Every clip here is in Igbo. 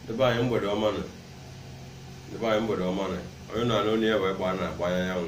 Debe anyị mgbede ọma nọ. Debe anyị mgbede ọma nọ. Onye na-anụ onye ya wee gbaa na-agba anyanwụ.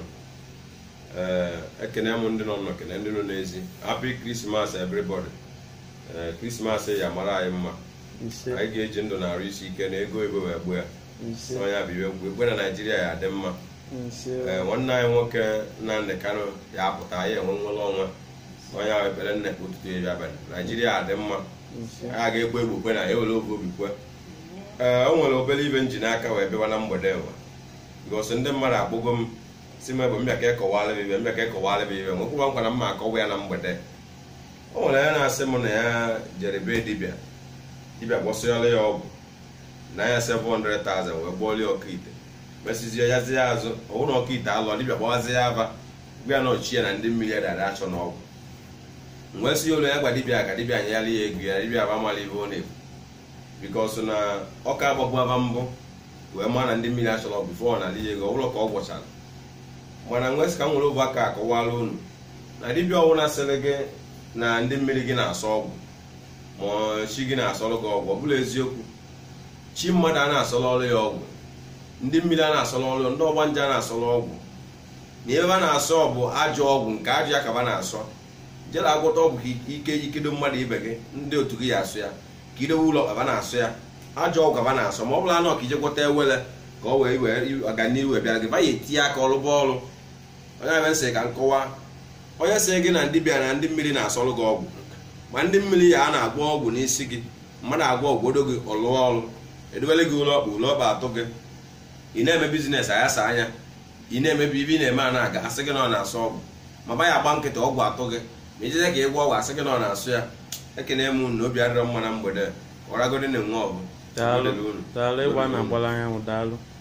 Ee, ekene m ndị nọ nọ kene ndị nọ n'ezi. Happy Christmas everybody. Ee, Christmas ya mara anyị mma. ise Anyị ga-eji ndụ na-arụ isi ike na ego ebe wee gbuo ya. ise Onye bụ iwe gbuo. Ekwe na Naijiria ya adị mma. ise Ee, nwanne anyị nwoke Nnamdị Kanụ ya apụta anyị enwe nwere ọnwa. Onye ahụ ekpere nnekpe ụtụtụ eri abalị. Naijiria adị mma. ise a ga-ekwe egbo kwe na ya ewere oge obi kwe ee o nwere obere ibe nji n'aka wee bịawa na mgbede nwa gosi ndị mmadụ akpọgo m si m ebe mbịa ka ịkọwara m ibe mbịa ka ịkọwara m ibe nwekwụba nkwa na mma akọwa ya na mgbede o nwere onye na-asị m na ya jere bee dibịa dibịa gbọsịọla ya ọgwụ na ya 700,000 wee gbọọla ya ọkaite mesizie yazie azụ ọwụ na ọkaite alụọ dibịa gbawazie ya aba gwa ya na ọchie na ndị mmiri ya dara achọ n'ọgwụ mgbe si ụlọ ya gwa dibịa ka dibịa nyela ya ego ya dibịa aba mala ibe ọ na-ekwu bikos na ọka agbagbu aba mbụ wee maa na ndị mmiri achọrọ bifo na ala ya ego ọbụrụ ka ọ gwọchara mana nwee sị ka m nwere ovu aka akọwala unu na dibịa ọbụla sịrị gị na ndị mmiri gị na-asọ ọgwụ ma chi gị na-asọrọ gị ọgwụ ọ bụla eziokwu chi mmadụ a na-asọrọ ọrụ ya ọgwụ ndị mmiri a na-asọrọ ọrụ ndị ọgbanje a na-asọrọ ọgwụ na ebe a na-asọ bụ ajọ ọgwụ nke ajọ ya ka ba na-asọ jere agwọta ọgwụ ka ike ikedo mmadụ ibe gị ndị otu gị ya asụ ya ka idowe ụlọ kaba na-asụ ya ajọ ọgwụ kaba na-asọ ma ọ bụla anọ ka ije gwọta ewele ka ọ wee wee ọganihu wee bịara gị ba ya etinye aka ọlụba ọrụ onye abịa nsị ka nkọwa onye sị gị na ndị bịa na ndị mmiri na-asọrụ gị ọgwụ ma ndị mmiri ya a na-agwọ ọgwụ n'isi gị mmadụ agwọ ọgwụdo gị ọlụọ ọrụ edowele gị ụlọ ọkpa ụlọ ọkpa atụ gị ị na-eme bizines ayasa anya ị na-emebi ibe ị na-eme a na-aga asị gị na ọ na-asọ ọgwụ ma ba ya agba nkịta ọgwụ atụ gị ma ijeze ka ị gwa ọgwụ asị gị na ọ na-asụ ya ekene m unu na obi adịrọ mma na mgbede ọragodi na nwe ọgụ daalụ Unu. daalụ ịgba na agbala anyanwụ daalụ